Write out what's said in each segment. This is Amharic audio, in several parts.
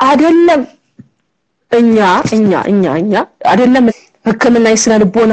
አይደለም እኛ እኛ እኛ እኛ አይደለም ህክምና የስነ ልቦና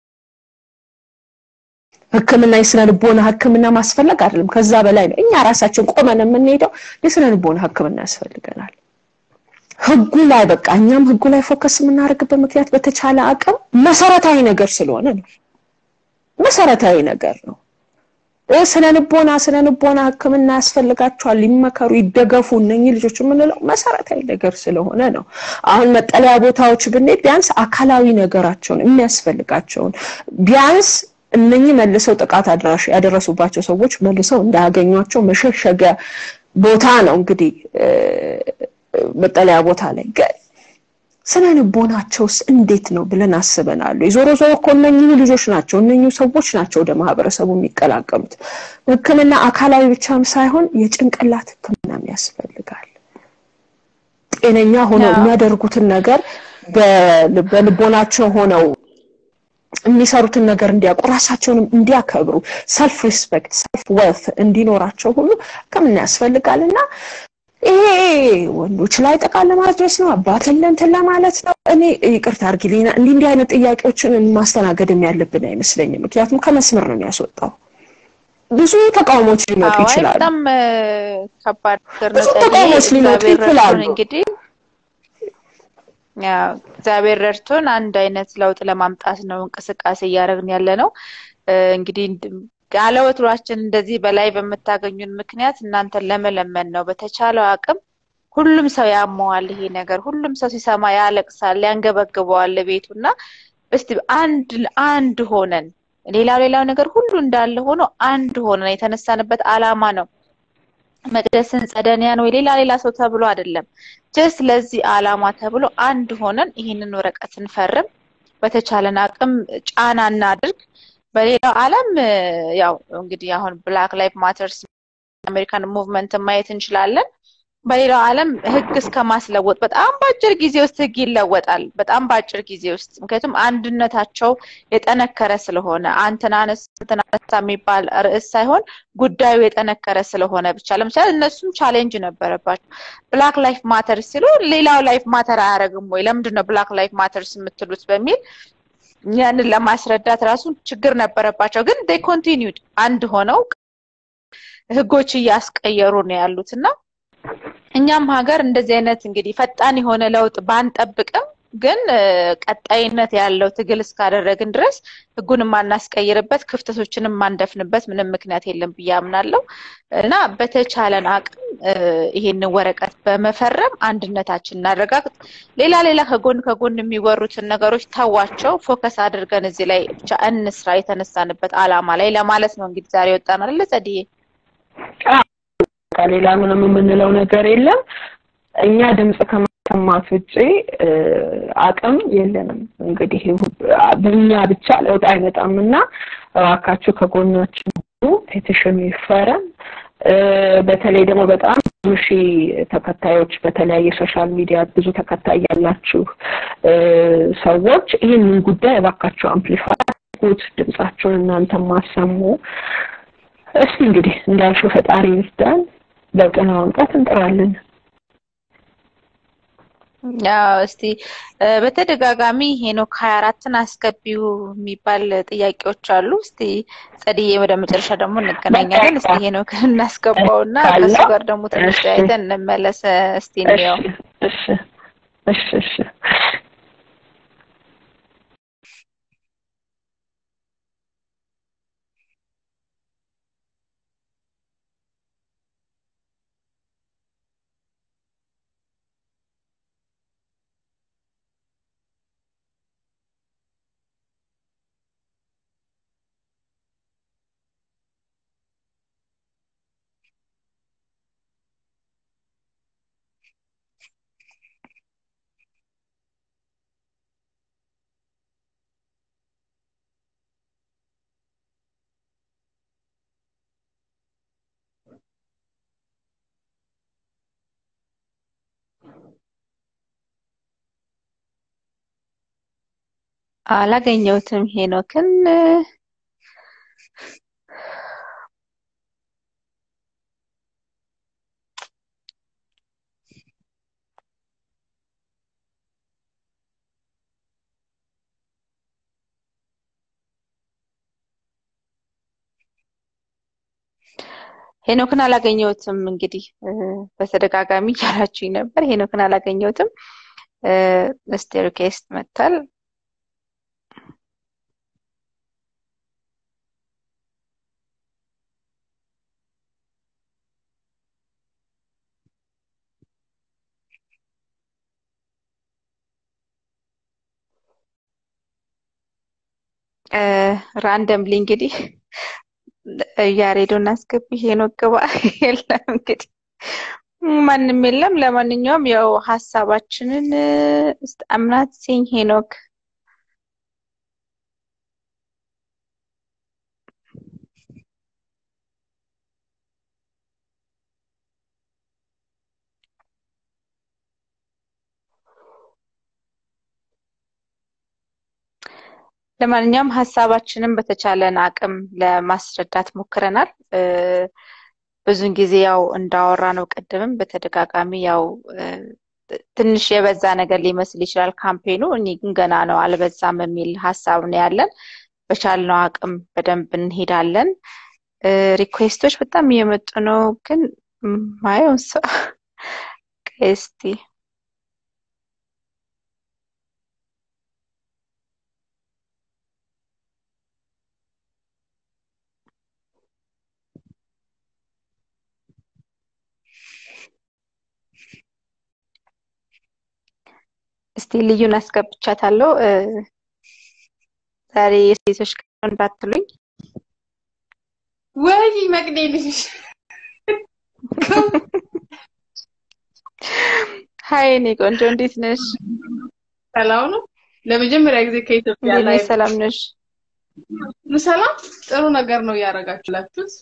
ህክምና የስነ ልቦና ህክምና ማስፈለግ አይደለም ከዛ በላይ ነው እኛ ራሳችን ቆመን የምንሄደው የስነ ልቦና ህክምና ያስፈልገናል ህጉ ላይ በቃ እኛም ህጉ ላይ ፎከስ የምናደርግበት ምክንያት በተቻለ አቅም መሰረታዊ ነገር ስለሆነ ነው መሰረታዊ ነገር ነው ስነ ልቦና ስነ ልቦና ህክምና ያስፈልጋቸዋል ሊመከሩ ይደገፉ እነኚህ ልጆች የምንለው መሰረታዊ ነገር ስለሆነ ነው አሁን መጠለያ ቦታዎች ብንሄድ ቢያንስ አካላዊ ነገራቸውን የሚያስፈልጋቸውን ቢያንስ እነኚህ መልሰው ጥቃት አድራሽ ያደረሱባቸው ሰዎች መልሰው እንዳያገኟቸው መሸሸጊያ ቦታ ነው እንግዲህ መጠለያ ቦታ ላይ ግን ስነ ልቦናቸውስ እንዴት ነው ብለን አስበናል ዞሮ ዞሮ እኮ እነኚሁ ልጆች ናቸው እነኚሁ ሰዎች ናቸው ወደ ማህበረሰቡ የሚቀላቀሉት ህክምና አካላዊ ብቻም ሳይሆን የጭንቅላት ህክምናም ያስፈልጋል ጤነኛ ሆነው የሚያደርጉትን ነገር በልቦናቸው ሆነው የሚሰሩትን ነገር እንዲያውቁ ራሳቸውንም እንዲያከብሩ ሰልፍ ሪስፔክት ሰልፍ ወልት እንዲኖራቸው ሁሉ ህክምና ያስፈልጋል እና ይሄ ወንዶች ላይ ጥቃት ለማድረስ ነው አባትን ለእንትን ለማለት ነው እኔ ይቅርታ አርጊልኝ እንዲህ እንዲህ አይነት ጥያቄዎችን ማስተናገድም ያለብን አይመስለኝም ምክንያቱም ከመስመር ነው የሚያስወጣው ብዙ ተቃውሞች ሊመጡ ይችላሉ በጣም ከባድ ነገር ብዙ ተቃውሞች ሊመጡ ይችላሉ እንግዲህ እግዚአብሔር ረድቶን አንድ አይነት ለውጥ ለማምጣት ነው እንቅስቃሴ እያደረግን ያለ ነው እንግዲህ ያለ ወትሯችን እንደዚህ በላይ በምታገኙን ምክንያት እናንተን ለመለመን ነው በተቻለው አቅም ሁሉም ሰው ያመዋል ይሄ ነገር ሁሉም ሰው ሲሰማ ያለቅሳል ያንገበግበዋል ቤቱ እና እስቲ አንድ አንድ ሆነን ሌላው ሌላው ነገር ሁሉ እንዳለ ሆኖ አንድ ሆነን የተነሳንበት አላማ ነው መቅደስን ጸደንያን ወይ ሌላ ሌላ ሰው ተብሎ አይደለም ጀስት ለዚህ አላማ ተብሎ አንድ ሆነን ይህንን ወረቀት እንፈርም በተቻለን አቅም ጫና እናድርግ በሌላው ዓለም ያው እንግዲህ አሁን ብላክ ላይፍ ማተርስ አሜሪካን ሙቭመንት ማየት እንችላለን በሌላው ዓለም ህግ እስከ ማስለወጥ በጣም በአጭር ጊዜ ውስጥ ህግ ይለወጣል በጣም በአጭር ጊዜ ውስጥ ምክንያቱም አንድነታቸው የጠነከረ ስለሆነ አንተናነስ አንተናነሳ የሚባል ርዕስ ሳይሆን ጉዳዩ የጠነከረ ስለሆነ ብቻ ለምሳሌ እነሱም ቻሌንጅ ነበረባቸው ብላክ ላይፍ ማተርስ ሲሉ ሌላው ላይፍ ማተር አያደረግም ወይ ለምንድን ነው ብላክ ላይፍ ማተርስ የምትሉት በሚል ያንን ለማስረዳት ራሱ ችግር ነበረባቸው ግን ዴይ ኮንቲኒዩድ አንድ ሆነው ህጎች እያስቀየሩ ነው ያሉት እና እኛም ሀገር እንደዚህ አይነት እንግዲህ ፈጣን የሆነ ለውጥ ባንጠብቅም ግን ቀጣይነት ያለው ትግል እስካደረግን ድረስ ህጉን የማናስቀይርበት ክፍተቶችንም ማንደፍንበት ምንም ምክንያት የለም ብዬ አምናለሁ እና በተቻለን አቅም ይሄንን ወረቀት በመፈረም አንድነታችን እናረጋግጥ ሌላ ሌላ ከጎን ከጎን የሚወሩትን ነገሮች ተዋቸው ፎከስ አድርገን እዚህ ላይ ብቻ እንስራ የተነሳንበት አላማ ላይ ለማለት ነው እንግዲህ ዛሬ ወጣን አይደለ ጸድዬ ሌላ ምንም የምንለው ነገር የለም እኛ ድምፅ ከማሰማት ውጭ አቅም የለንም እንግዲህ በእኛ ብቻ ለውጥ አይመጣም እና እባካችሁ ከጎናችን ሁሉ ፔቲሽኑ ይፈረም በተለይ ደግሞ በጣም ብዙ ሺህ ተከታዮች በተለያየ ሶሻል ሚዲያ ብዙ ተከታይ ያላችሁ ሰዎች ይህንን ጉዳይ እባካችሁ አምፕሊፋይ አድርጉት ድምጻችሁን እናንተ ማሰሙ እስቲ እንግዲህ እንዳልሽው ፈጣሪ ይርዳን ለውጥ ለማምጣት እንጥራለን ያው እስቲ በተደጋጋሚ ሄኖክ ሀያ አራትን አስገቢው የሚባል ጥያቄዎች አሉ። እስቲ ጸድዬ ወደ መጨረሻ ደግሞ እንገናኛለን። እስቲ ሄኖክን እናስገባውና ከሱ ጋር ደግሞ ትንሽ ተያይተን እንመለስ። እስቲ እንየው። እሺ እሺ እሺ አላገኘሁትም ሄኖክን። ሄኖክን አላገኘሁትም። እንግዲህ በተደጋጋሚ እያላችሁኝ ነበር። ሄኖክን አላገኘሁትም። እስቲ ሪኩዌስት መጥቷል። ራንደምሊ እንግዲህ ያሬዶን አስገቢ ሄኖክ ግባ የለም እንግዲህ ማንም የለም። ለማንኛውም ያው ሀሳባችንን አምናት ሲኝ ሄኖክ ለማንኛውም ሀሳባችንን በተቻለን አቅም ለማስረዳት ሞክረናል። ብዙን ጊዜ ያው እንዳወራ ነው ቅድምም በተደጋጋሚ ያው ትንሽ የበዛ ነገር ሊመስል ይችላል ካምፔኑ። እኔ ግን ገና ነው አልበዛም የሚል ሀሳብ ነው ያለን። በቻልነው አቅም በደንብ እንሄዳለን። ሪኩዌስቶች በጣም እየመጡ ነው፣ ግን ማየውን ሰው እስቲ እስቲ ልዩን አስገብቻታለሁ። ዛሬ የሴቶች ቀን እንዳትሉኝ። ወይ መቅዴ ልጅ ሀይ እኔ ቆንጆ እንዴት ነሽ? ሰላም ነው። ለመጀመሪያ ጊዜ ከኢትዮጵያ እንዴት ላይ ነሽ? ሰላም ነሽ? ሰላም ጥሩ ነገር ነው እያደረጋችሁላችሁት።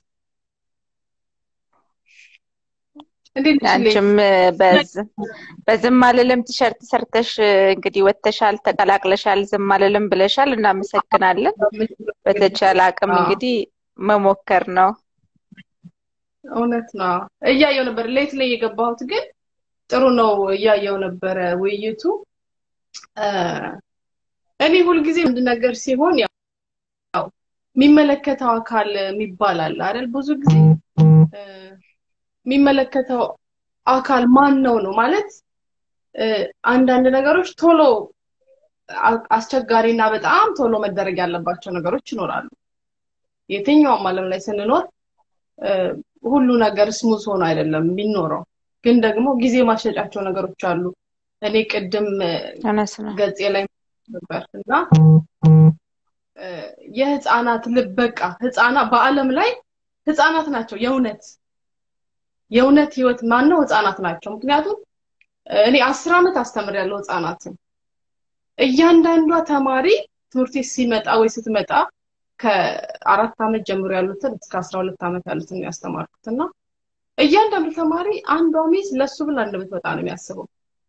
እንዴት ነሽ? አንቺም በዝ- በዝም አልልም ቲሸርት ሰርተሽ እንግዲህ ወጥተሻል፣ ተቀላቅለሻል፣ ዝም አልልም ብለሻል። እናመሰግናለን። በተቻለ አቅም አዎ። እንግዲህ መሞከር ነው። እውነት ነው። እያየው ነበር ሌት ላይ የገባሁት ግን ጥሩ ነው። እያየው ነበረ ውይይቱ። እ፣ እኔ ሁልጊዜ አንድ ነገር ሲሆን ያው የሚመለከተው አካል የሚባል አለ አይደል? ብዙ ጊዜ እ፣ የሚመለከተው አካል ማን ነው ነው ማለት እ፣ አንዳንድ ነገሮች ቶሎ አ- አስቸጋሪና በጣም ቶሎ መደረግ ያለባቸው ነገሮች ይኖራሉ። የትኛውም ዓለም ላይ ስንኖር እ፣ ሁሉ ነገር ስሙዝ ሆኖ አይደለም የሚኖረው። ግን ደግሞ ጊዜ ማስጨጫቸው ነገሮች አሉ። እኔ ቅድም እ፣ እውነት ነው። ገጼ ላይ ነበር እና እ፣ የህፃናት ልብ በቃ ህፃናት በዓለም ላይ ህፃናት ናቸው የእውነት የእውነት ህይወት ማነው ህፃናት ናቸው። ምክንያቱም እ፣ እኔ አስር ዓመት አስተምሬያለሁ ህፃናትን። እያንዳንዷ ተማሪ ትምህርት ቤት ሲመጣ ወይ ስትመጣ ከአራት ዓመት ጀምሮ ያሉትን እስከ አስራ ሁለት ዓመት ያሉትን ነው ያስተማርኩት እና እያንዳንዱ ተማሪ አንዷ ሚስ ለሱ ብላ እንደምትመጣ ነው የሚያስበው።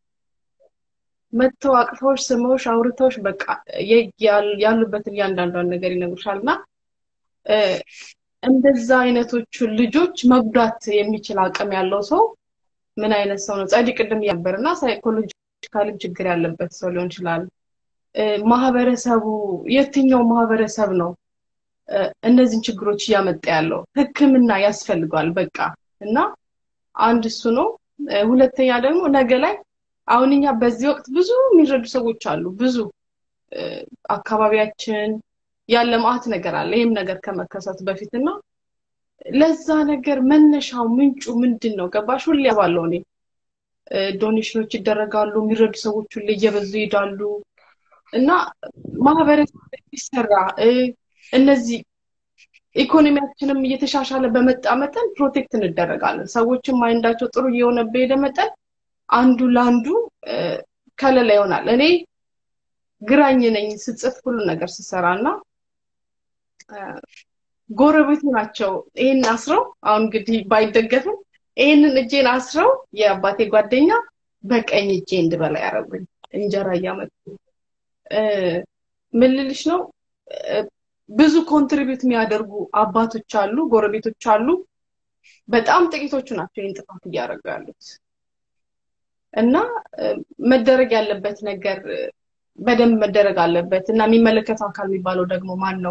መጥተው አቅፈውሽ ስመውሽ አውርተውሽ በቃ የ- ያል- ያሉበትን እያንዳንዷን ነገር ይነግሩሻል እና እ፣ እንደዛ አይነቶቹን ልጆች መጉዳት የሚችል አቅም ያለው ሰው ምን አይነት ሰው ነው? ጸዲ ቅድም ነበር እና ሳይኮሎጂካልም ችግር ያለበት ሰው ሊሆን ይችላል። እ፣ ማህበረሰቡ የትኛው ማህበረሰብ ነው እ፣ እነዚህን ችግሮች እያመጣ ያለው? ሕክምና ያስፈልገዋል በቃ እና አንድ እሱ ነው። እ፣ ሁለተኛ ደግሞ ነገ ላይ አሁን እኛ በዚህ ወቅት ብዙ የሚረዱ ሰዎች አሉ። ብዙ እ፣ አካባቢያችን ያለ መዓት ነገር አለ። ይህም ነገር ከመከሰቱ በፊት እና ለዛ ነገር መነሻው ምንጩ ምንድን ነው? ገባሽ? ሁሌ ባለው እኔ እ፣ ዶኔሽኖች ይደረጋሉ፣ የሚረዱ ሰዎች ሁሌ እየበዙ ይሄዳሉ እና ማህበረሰብ ይሰራ እ፣ እነዚህ ኢኮኖሚያችንም እየተሻሻለ በመጣ መጠን ፕሮቴክት እንደረጋለን። ሰዎችም ማይንዳቸው ጥሩ እየሆነ በሄደ መጠን አንዱ ለአንዱ እ፣ ከለላ ይሆናል። እኔ ግራኝ ነኝ ስጽፍ ሁሉ ነገር ስሰራ እና እ፣ ጎረቤቱ ናቸው ይሄን አስረው አሁን እንግዲህ ባይደገፍም ይሄንን እጄን አስረው የአባቴ ጓደኛ በቀኝ እጄ እንድበላ ያደረጉኝ እንጀራ እያመጡ እ፣ ምን ልልሽ ነው እ፣ ብዙ ኮንትሪቢዩት የሚያደርጉ አባቶች አሉ፣ ጎረቤቶች አሉ። በጣም ጥቂቶቹ ናቸው ይህን ጥፋት እያደረጉ ያሉት እና እ፣ መደረግ ያለበት ነገር እ፣ በደንብ መደረግ አለበት እና የሚመለከተው አካል የሚባለው ደግሞ ማን ነው?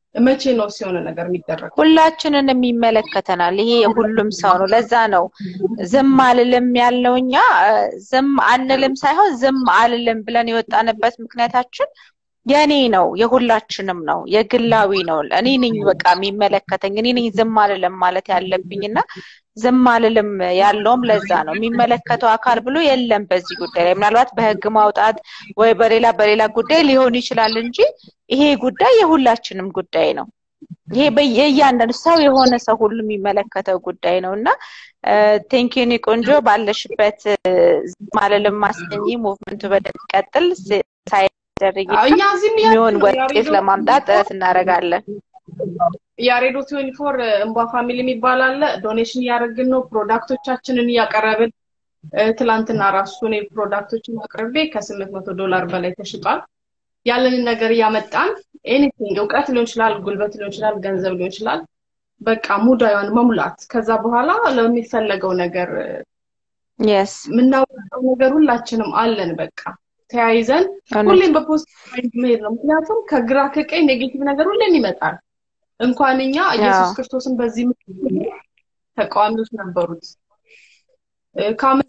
መቼ ነው ሲሆነ ነገር የሚደረገው? ሁላችንንም ይመለከተናል። ይሄ የሁሉም ሰው ነው። ለዛ ነው ዝም አልልም ያልነው። እኛ ዝም አንልም ሳይሆን ዝም አልልም ብለን የወጣንበት ምክንያታችን የኔ ነው፣ የሁላችንም ነው፣ የግላዊ ነው። እኔ ነኝ በቃ የሚመለከተኝ እኔ ነኝ ዝም አልልም ማለት ያለብኝ እና ዝም አልልም ያለውም ለዛ ነው። የሚመለከተው አካል ብሎ የለም በዚህ ጉዳይ ላይ ምናልባት በህግ ማውጣት ወይ በሌላ በሌላ ጉዳይ ሊሆን ይችላል እንጂ ይሄ ጉዳይ የሁላችንም ጉዳይ ነው። ይሄ የእያንዳንዱ ሰው የሆነ ሰው ሁሉ የሚመለከተው ጉዳይ ነው እና ቴንኪኒ ቆንጆ ባለሽበት ዝም አልልም ማስገኝ ሙቭመንቱ በደንብ ይቀጥል ሳይደረግ እኛ እዚህም የሚሆን ውጤት ለማምጣት ጥረት እናደርጋለን። ያሬዶ ትዌንቲ ፎር እንባ ፋሚሊ የሚባል አለ። ዶኔሽን እያደረግን ነው። ፕሮዳክቶቻችንን እያቀረብን ትላንትና ራሱ እኔ ፕሮዳክቶችን አቅርቤ ከስምንት መቶ ዶላር በላይ ተሽጧል። ያለንን ነገር እያመጣን ኤኒቲንግ እውቀት ሊሆን ይችላል፣ ጉልበት ሊሆን ይችላል፣ ገንዘብ ሊሆን ይችላል። በቃ ሙዳዩን መሙላት ከዛ በኋላ ለሚፈለገው ነገር የስ የምናውቀው ነገር ሁላችንም አለን። በቃ ተያይዘን ሁሌም በፖዚቲቭ ማይንድ መሄድ ነው። ምክንያቱም ከግራ ከቀኝ ኔጌቲቭ ነገር ሁሌም ይመጣል። እንኳን እኛ ኢየሱስ ክርስቶስን በዚህ ተቃዋሚዎች ነበሩት። ከአመት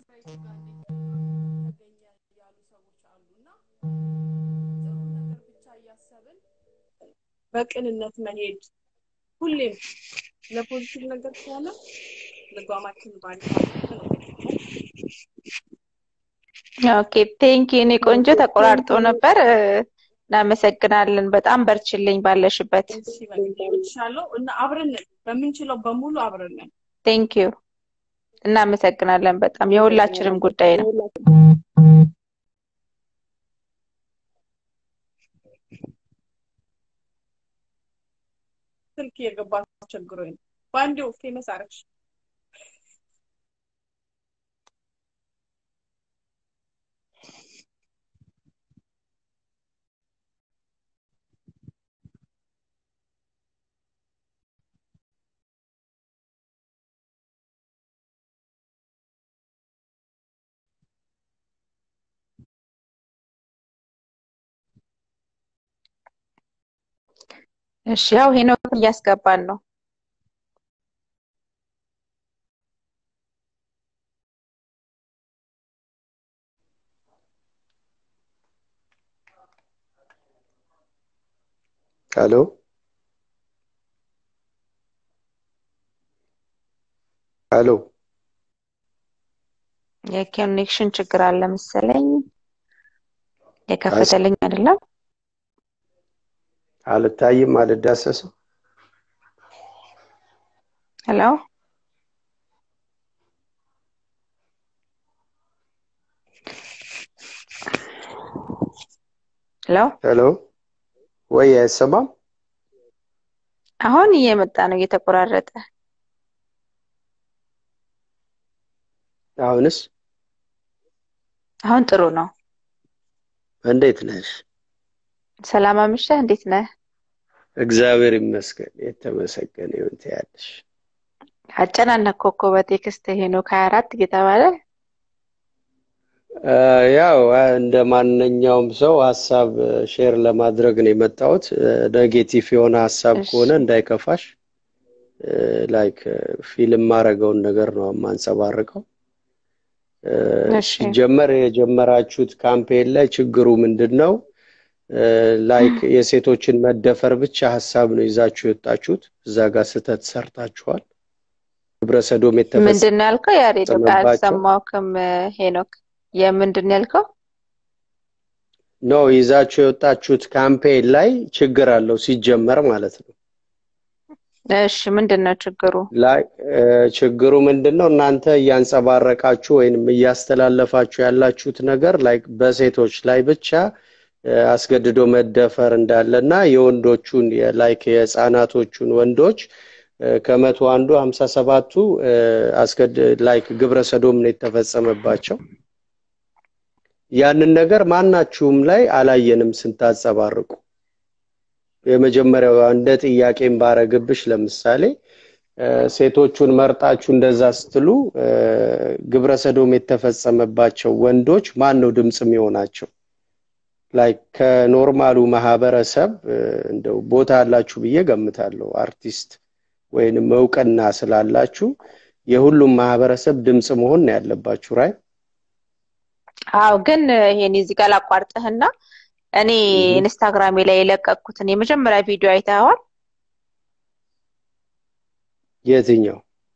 በቅንነት መሄድ ሁሌም ለፖዚቲቭ ነገር ከሆነ ልጓማችን ባሪፍ ነው። ኦኬ ቴንኪ እኔ ቆንጆ ተቆራርጦ ነበር። እናመሰግናለን። በጣም በርችልኝ ባለሽበት። እችላለሁ እና አብረን በምንችለው በሙሉ አብረን ቴንክ ዩ እናመሰግናለን። በጣም የሁላችንም ጉዳይ ነው። ስልክ የገባ ቸግሮኝ ነው። በአንዴው ፌመስ አረግሽ። እሺ ያው ሄኖክ እያስገባን ነው። ሄሎ ሄሎ የኮኔክሽን ችግር አለ መሰለኝ። የከፈተልኝ አይደለም። አልታይም፣ አልዳሰስም። ሄሎ ሄሎ ሄሎ ወይ አይሰማም? አሁን እየመጣ ነው እየተቆራረጠ። አሁንስ አሁን ጥሩ ነው። እንዴት ነሽ? ሰላም አምሽተህ እንዴት ነህ? እግዚአብሔር ይመስገን የተመሰገነ ይሁን ትያለሽ። አጨናነቅ እኮ በቴክስት ሄኖክ ሀያ አራት እየተባለ ያው እንደ ማንኛውም ሰው ሀሳብ ሼር ለማድረግ ነው የመጣሁት። ኔጌቲቭ የሆነ ሀሳብ እሺ። ከሆነ እንዳይከፋሽ፣ ላይክ ፊልም ማድረገውን ነገር ነው የማንጸባርቀው። እሺ ሲጀመር የጀመራችሁት ካምፔን ላይ ችግሩ ምንድን ነው? ላይክ የሴቶችን መደፈር ብቻ ሀሳብ ነው ይዛችሁ የወጣችሁት። እዛ ጋር ስህተት ሰርታችኋል። ግብረ ሰዶም ምንድን ነው ያልከው? ያሬድ የተፈጸመባቸው አልሰማሁህም ሄኖክ። የምንድን ነው ያልከው? ኖ ይዛችሁ የወጣችሁት ካምፔን ላይ ችግር አለው ሲጀመር ማለት ነው። እሺ ምንድን ነው ችግሩ? ላይ ችግሩ ምንድን ነው? እናንተ እያንጸባረቃችሁ ወይንም እያስተላለፋችሁ ያላችሁት ነገር ላይ በሴቶች ላይ ብቻ እ፣ አስገድዶ መደፈር እንዳለ እና የወንዶቹን ላይክ የህፃናቶቹን ወንዶች እ፣ ከመቶ አንዱ ሀምሳ ሰባቱ እ፣ አስገድ ላይክ ግብረ ሰዶም ነው የተፈጸመባቸው። ያንን ነገር ማናችሁም ላይ አላየንም ስንታጸባርቁ። የመጀመሪያው እንደ ጥያቄም ባረግብሽ ለምሳሌ እ፣ ሴቶቹን መርጣችሁ እንደዛ ስትሉ እ፣ ግብረ ሰዶም የተፈጸመባቸው ወንዶች ማን ነው ድምፅ የሚሆናቸው? ላይክ ከኖርማሉ ማህበረሰብ እንደው ቦታ አላችሁ ብዬ ገምታለሁ። አርቲስት ወይንም እውቅና ስላላችሁ የሁሉም ማህበረሰብ ድምፅ መሆን ነው ያለባችሁ ራይ አዎ ግን ይሄን እዚህ ጋር ላቋርጥህና እኔ ኢንስታግራሜ ላይ የለቀቅኩትን የመጀመሪያ ቪዲዮ አይተኸዋል? የትኛው?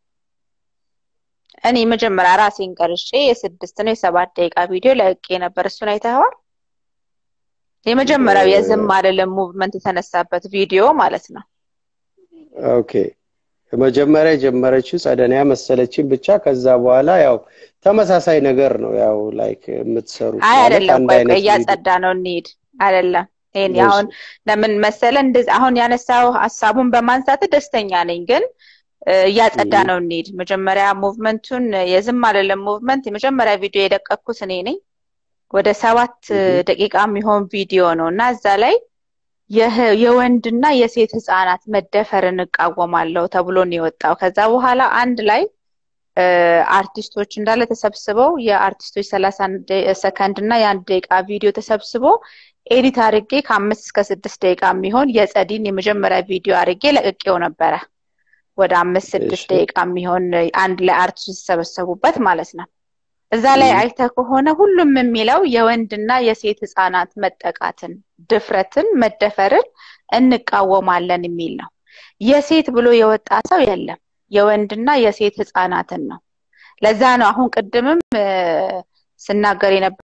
እኔ መጀመሪያ ራሴን ቀርጬ የስድስት ነው የሰባት ደቂቃ ቪዲዮ ለቅቄ ነበር። እሱን አይተኸዋል? የመጀመሪያው የዝም አልልም ሙቭመንት የተነሳበት ቪዲዮ ማለት ነው። ኦኬ መጀመሪያ የጀመረችው ጸደኒያ መሰለችን ብቻ። ከዛ በኋላ ያው ተመሳሳይ ነገር ነው ያው ላይክ የምትሰሩት አይ ማለት አይደለም፣ አንድ ቆይ አይነት ቆይ ቪዲዮ እያጸዳ ነው እንሂድ። አይደለም ይሄን እሺ። አሁን ለምን መሰለ እንደዚህ አሁን ያነሳው ሀሳቡን በማንሳት ደስተኛ ነኝ፣ ግን እ፣ እያጸዳ እም። ነው እንሂድ። መጀመሪያ ሙቭመንቱን የዝም አልልም ሙቭመንት የመጀመሪያ ቪዲዮ የለቀኩት እኔ ነኝ። ወደ ሰባት እም። ደቂቃ የሚሆን ቪዲዮ ነው እና እዛ ላይ የህ- የወንድና የሴት ህፃናት መደፈርን እቃወማለሁ ተብሎ ነው የወጣው። ከዛ በኋላ አንድ ላይ እ፣ አርቲስቶች እንዳለ ተሰብስበው የአርቲስቶች ሰላሳ ሰከንድ እና የአንድ ደቂቃ ቪዲዮ ተሰብስቦ ኤዲት አድርጌ ከአምስት እስከ ስድስት ደቂቃ የሚሆን የጸዲን የመጀመሪያ ቪዲዮ አድርጌ ለቅቄው ነበረ። ወደ አምስት ስድስት እሺ። ደቂቃ የሚሆን አንድ ላይ አርቲስቶች የተሰበሰቡበት ማለት ነው። እዛ ላይ እም። አይተህ ከሆነ ሁሉም የሚለው የወንድና የሴት ህፃናት መጠቃትን፣ ድፍረትን፣ መደፈርን እንቃወማለን የሚል ነው። የሴት ብሎ የወጣ ሰው የለም። የወንድና የሴት ህፃናትን ነው። ለዛ ነው አሁን ቅድምም እ፣ ስናገር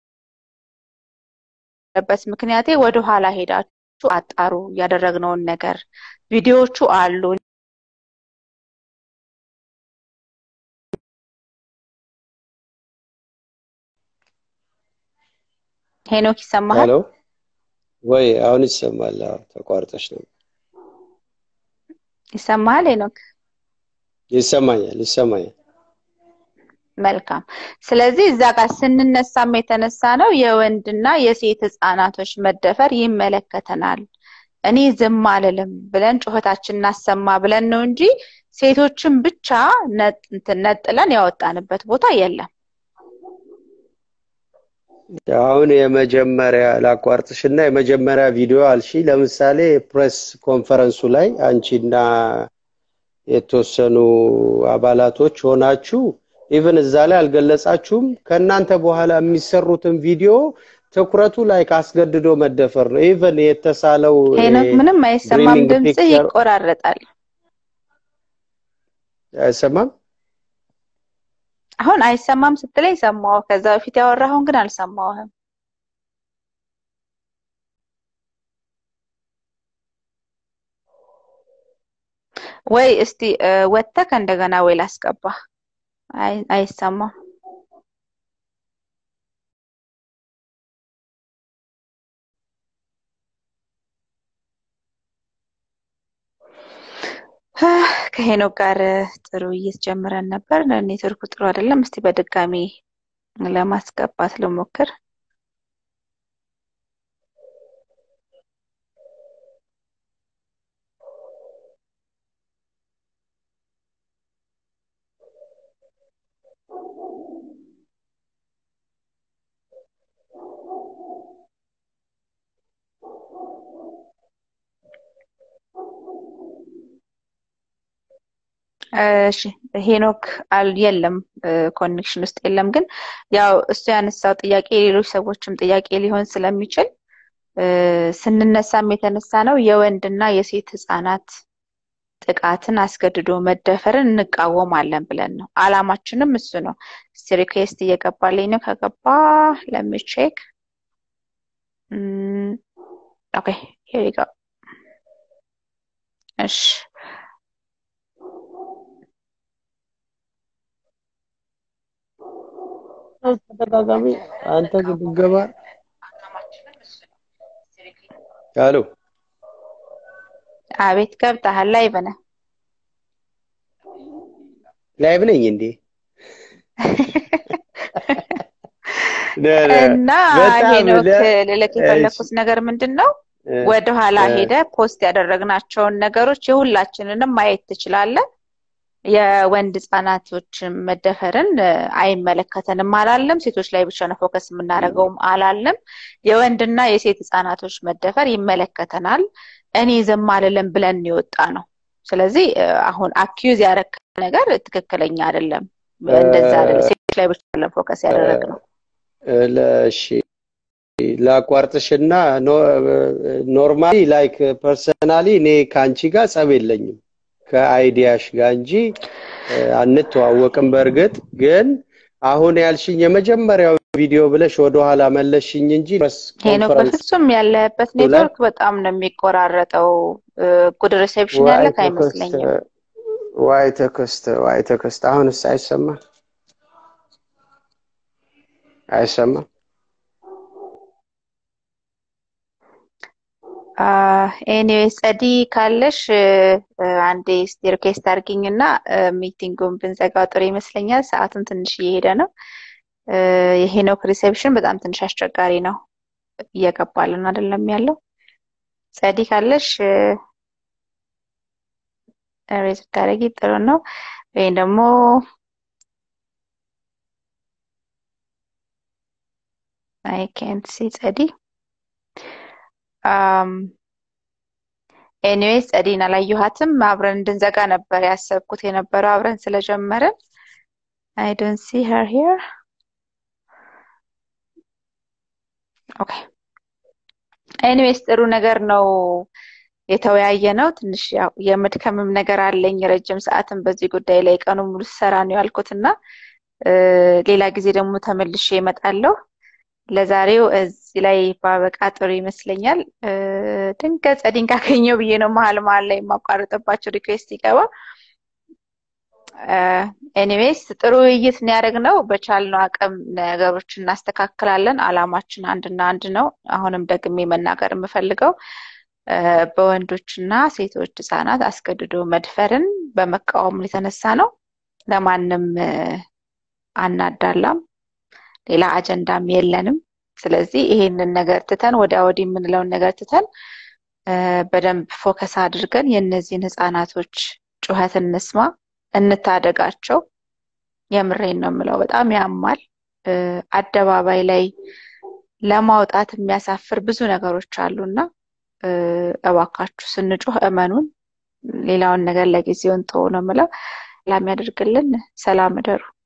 የነበረበት ምክንያቴ ወደኋላ ሄዳችሁ አጣሩ ያደረግነውን ነገር ቪዲዮዎቹ አሉ። ሄኖክ ይሰማሃል? ሄሎ ወይ አሁን ይሰማል? አዎ ተቋርጠሽ ነው። ይሰማሃል ሄኖክ? ይሰማኛል ይሰማኛል። መልካም። ስለዚህ እዛ ጋር ስንነሳም የተነሳ ነው የወንድና የሴት ህፃናቶች መደፈር ይመለከተናል። እኔ ዝም አልልም ብለን ጩኸታችን እናሰማ ብለን ነው እንጂ ሴቶችን ብቻ ነጥ- እንትን ነጥለን ያወጣንበት ቦታ የለም። አሁን የመጀመሪያ ላቋርጥሽና የመጀመሪያ ቪዲዮ አልሺ። ለምሳሌ ፕሬስ ኮንፈረንሱ ላይ አንቺና የተወሰኑ አባላቶች ሆናችሁ ኢቭን እዛ ላይ አልገለጻችሁም። ከእናንተ በኋላ የሚሰሩትን ቪዲዮ ትኩረቱ ላይ ካስገድዶ መደፈር ነው። ኢቭን የተሳለው ሄኖክ ምንም አይሰማም፣ ድሪሚንግ ድምፅህ ፒክቸር ይቆራረጣል። አይሰማም። አሁን አይሰማም ስትለኝ ሰማሁ። ከዛ በፊት ያወራኸውን ግን አልሰማሁህም። ወይ እስቲ እ፣ ወጥተህ እንደገና ወይ ላስገባ። አይ አይሰማም። ከሄኖክ ጋር ጥሩ ውይይት ጀምረን ነበር። ኔትወርኩ ጥሩ አይደለም። እስቲ በድጋሚ ለማስገባት ልሞክር። እሺ ሄኖክ አል የለም ኮኔክሽን ውስጥ የለም። ግን ያው እሱ ያነሳው ጥያቄ የሌሎች ሰዎችም ጥያቄ ሊሆን ስለሚችል እ፣ ስንነሳም የተነሳ ነው የወንድና የሴት ህፃናት ጥቃትን አስገድዶ መደፈርን እንቃወማለን ብለን ነው። አላማችንም እሱ ነው። እስቲ ሪኩዌስት እየገባልኝ ነው። ከገባ ለሚቼክ ኦኬ ሄር ዩ ጎ እሺ ተደጋጋሚ አንተ ግን ብትገባ አሎ አቤት ገብተሃል ላይቭ ነህ ላይቭ ነኝ እንዴ? እና በጣም ሄኖክ ለ- ልልክ የፈለኩት ነገር ምንድን ነው እ፣ ወደኋላ እ፣ ሄደ ፖስት ያደረግናቸውን ነገሮች የሁላችንንም ማየት ትችላለህ። የወንድ ህጻናቶች መደፈርን አይመለከተንም አላለም። ሴቶች ላይ ብቻ ነው ፎከስ የምናደርገውም አላለም። የወንድና የሴት ህጻናቶች መደፈር ይመለከተናል። እኔ ዝም አልልም ብለን የወጣ ነው። ስለዚህ አሁን አኪዩዝ ያረከ ነገር ትክክለኛ አይደለም። እንደዛ አይደለም። ሴቶች ላይ ብቻ አይደለም ፎከስ ያደረግ ነው። ለሺ ላቋርጥሽና ኖርማሊ ላይክ ፐርሰናሊ እኔ ከአንቺ ጋር ጸብ የለኝም ከአይዲያሽ ጋር እንጂ አንተዋወቅም። በእርግጥ ግን አሁን ያልሽኝ የመጀመሪያው ቪዲዮ ብለሽ ወደኋላ መለሽኝ እንጂ ሄኖክ በፍጹም ያለበት ኔትወርክ በጣም ነው የሚቆራረጠው። ጉድ ሪሴፕሽን ያለክ አይመስለኝም። ዋይ ተከስተ ዋይ ተከስተ። አሁንስ አይሰማም አይሰማም። ኤኒዌይስ ጸዲ ካለሽ አንዴ እስቲ ሪኩዌስት አድርጊኝ እና ሚቲንጉን ብንዘጋው ጥሩ ይመስለኛል። ሰዓቱን ትንሽ እየሄደ ነው። የሄኖክ ሪሴፕሽን በጣም ትንሽ አስቸጋሪ ነው። እየገባልን አይደለም ያለው። ጸዲ ካለሽ ሬዝ ብታደርጊ ጥሩ ነው። ወይም ደግሞ አይ ኬንት ሲ ጸዲ ኤኒዌይስ ጸዲን አላየኋትም። አብረን እንድንዘጋ ነበር ያሰብኩት የነበረው አብረን ስለጀመርን። አይ ዶንት ሲ ሄር ሂር ኦኬ። ኤኒዌይስ ጥሩ ነገር ነው የተወያየ ነው። ትንሽ ያው የመድከምም ነገር አለኝ። ረጅም ሰዓትም በዚህ ጉዳይ ላይ ቀኑ ሙሉ ስሰራ ነው ያልኩት እና ሌላ ጊዜ ደግሞ ተመልሼ እመጣለሁ። ለዛሬው እዚህ ላይ ባበቃ ጥሩ ይመስለኛል። ድንገት ጸዲን ካገኘው ብዬ ነው መሀል መሀል ላይ የማቋረጥባቸው ሪኩዌስት ይገባ። ኤኒዌይስ ጥሩ ውይይት ነው ያደረግነው። በቻልነው አቅም ነገሮች እናስተካክላለን። አላማችን አንድና አንድ ነው። አሁንም ደግሜ መናገር የምፈልገው በወንዶችና ሴቶች ህጻናት አስገድዶ መድፈርን በመቃወም የተነሳ ነው። ለማንም አናዳላም። ሌላ አጀንዳም የለንም። ስለዚህ ይሄንን ነገር ትተን ወዲያ ወዲህ የምንለውን ነገር ትተን በደንብ ፎከስ አድርገን የእነዚህን ህጻናቶች ጩኸት እንስማ፣ እንታደጋቸው። የምሬን ነው የምለው። በጣም ያማል። አደባባይ ላይ ለማውጣት የሚያሳፍር ብዙ ነገሮች አሉና እባካችሁ ስንጮህ እመኑን። ሌላውን ነገር ለጊዜውን ተው ነው የምለው። ሰላም ያደርግልን። ሰላም እደሩ።